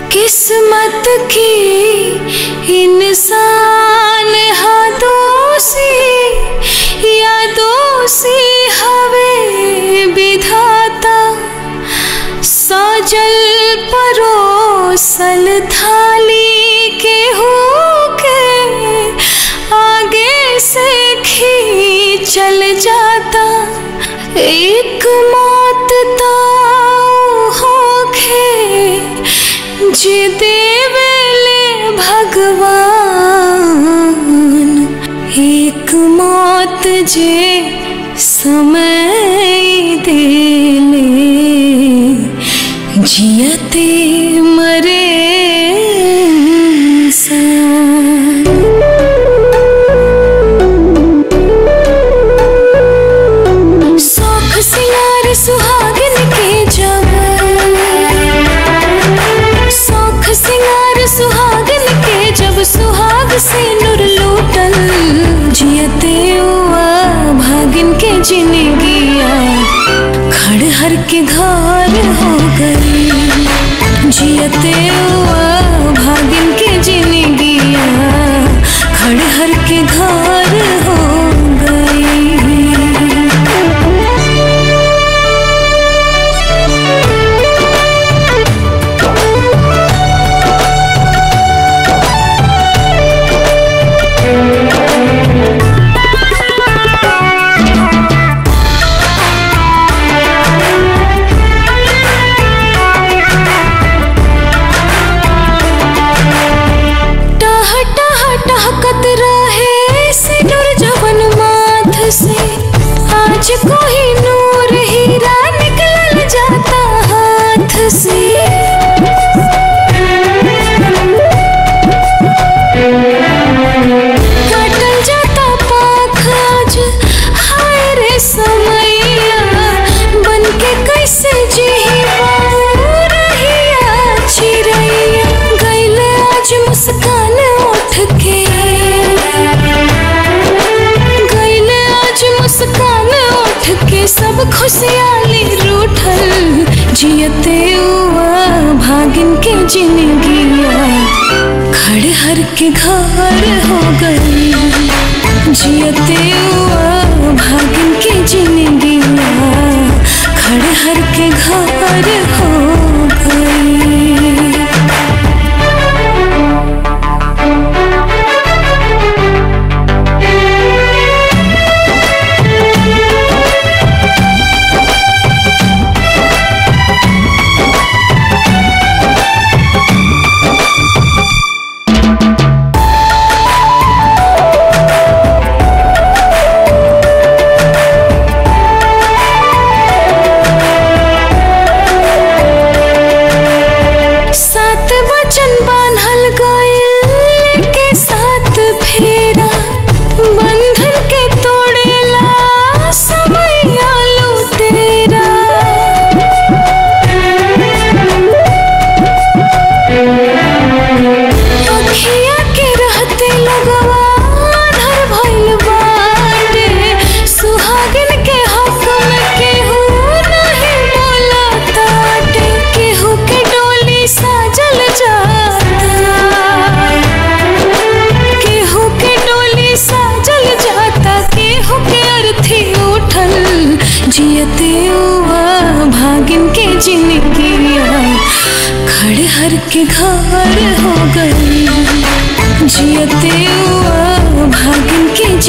किस्मत की इंसान हा दोषी या दोषी हवे विधाता सजल परोसल थाली के हो के आगे से खींचल जाता एक मौत ताऊ होखे जे देवेले भगवान एक मौत जे समय देले जियते मरे इंसान शौख सिंगार सुहागन के जब शौख सिंगार सुहागन के जब सुहाग से नूर लूटल जियते हुआ भागिन के जिंदगिया खड़हर के घर हो गई जियते हुआ भागिन के जिंदगिया खड़हर के घर हो गई टह टह टहकत रहे सिनुर जवन माथ से आज कोई नूर हीरा निकलल जाता हाथ से काटल जाता पाख आज हाय रे समैया बन के कैसे जीही रहिया चिड़ैया गैले आज मुस्कान उठ के गैले आज मुस्कान उठ के सब खुशहाली रूठल जियते हुआ भागिन के जिंदगिया खड़हर के घर हो गई जियते हुआ भागिन के जिंदगिया खड़हर के घर हो गई सात वचन बान्हल गइल के साथ फेरा बंधन के तोड़ेला समय आलू तेरा अखिया के रहते लगवा धर भइल बाटे सुहागिन के हक में केहू नहीं बोला ताटे केहू के डोली साजल जाता केहू के डोली साजल जाता केहू के अर्थी उठल जियते हुआ भागिन के जिंदगिया खड़हर के घर हो गई जियते हुआ भागिन के